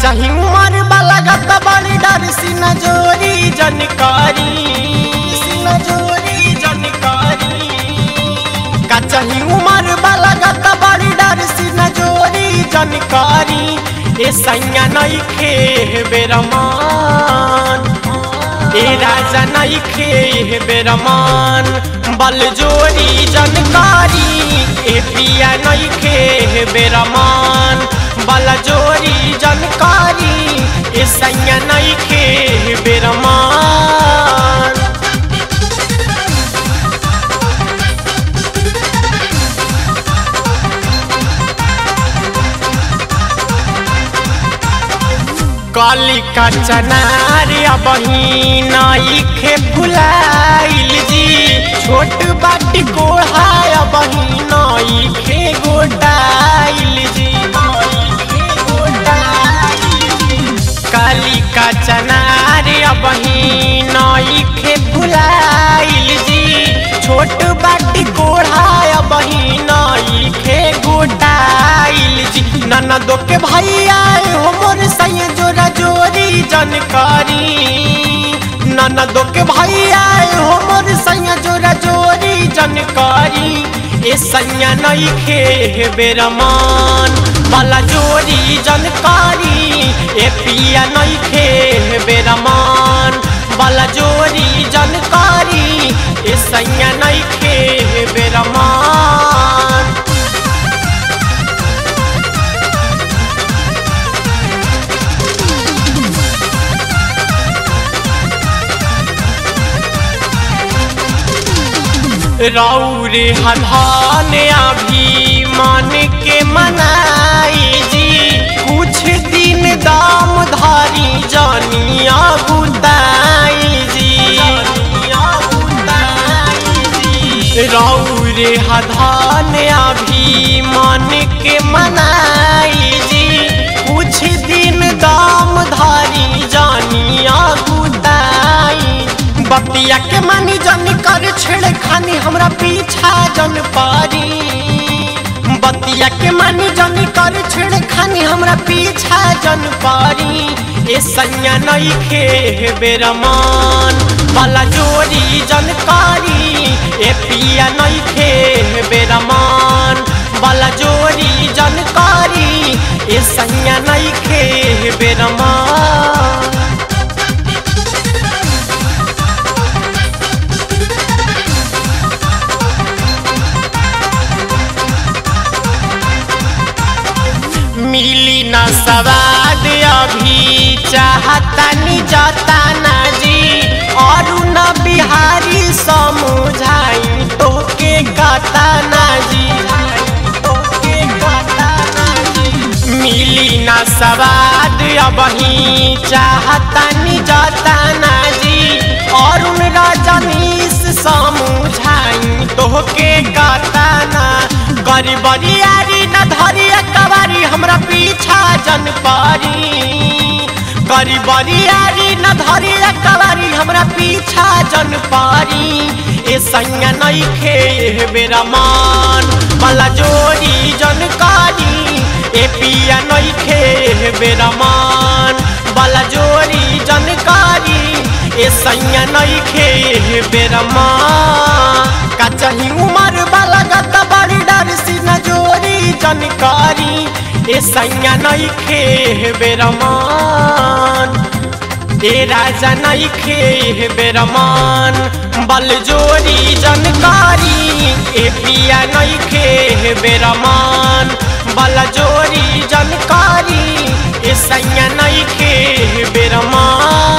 चाही उमर वाला गत बड़ी डर सीना जोरी जनकारी सीना जोरी जनकारी का चाही उमर वाला गत बड़ी डर सीना जोरी जनकारी ए सैया नहीं खे बेरमान ए राजा नहीं खे बेरमान बल जोरी जनकारी ए पिया नहीं खे बेरमान बल जोरी जनकारी ए सैया नहीं खे बेरमान काली का चनारिया बहिना इखे फुलाइल जी छोट बाटी कोढ़ाया बहिना इखे गोटाइल जी काली का चनारिया बहिना इखे फुलाइल जी छोट बाटी कोढ़ाया बहिना इखे गोटाइल जी ननदो के भैया हो मोर सैया जोरा जोरी जानकारी ननदो के भैया हो मोर सैया जोरा जोरी जानकारी ए सैया नहीं खे बेरमान वाला जोरी जानकारी ए पिया नहीं खे बेरमान वाला जोरी जानकारी ए सैया नहीं खे बेरमान रौरे हधान अभी मान के मनाई जी कुछ दिन दाम धारी जानिया बुताई जी रौरे हधान अभी मान के मनाई जी कुछ दिन दाम धारी जानिया बुताई बतिया के मानी जन कर छेड़ खानी हमरा पीछा जन पारी बतिया के मानी जन कर छेड़ खानी हमरा पीछा जन पारी ए सैया नहीं खे बेरमान वाला जोरी जनकारी ए पिया नहीं खे बेरमान वाला जोरी जनकारी ए सैया नहीं खे बेरमान मिली न सवाद अभी चाहता नि जाता ना जी और न बिहारी समझाई तो के गाता ना जी मिली न सवाद अबही चाहता नि जाता ना जी और उन रजनीश समझाई तो के गाता ना गरीबरी यारी न धरी कवारी हमरा पीछा जन पारी गरीबरी यारी न धरी कवारी हमरा पीछा जन पारी ए सैया नहीं खे बेरा मान मला जोरी जनकारी ए पिया नहीं खे बेरा मान बाला जोरी जनकारी ए सैया नहीं खे बेरा मान का चाही उमर वाला गत बड़ी डर सी न जोरी जानकारी ए सैया नहीं खे बेरमान ए राजा नहीं खे बेरमान बल जोरी जानकारी ए पिया नहीं खे बेरमान बल जोरी जानकारी ए सैया नहीं खे बेरमान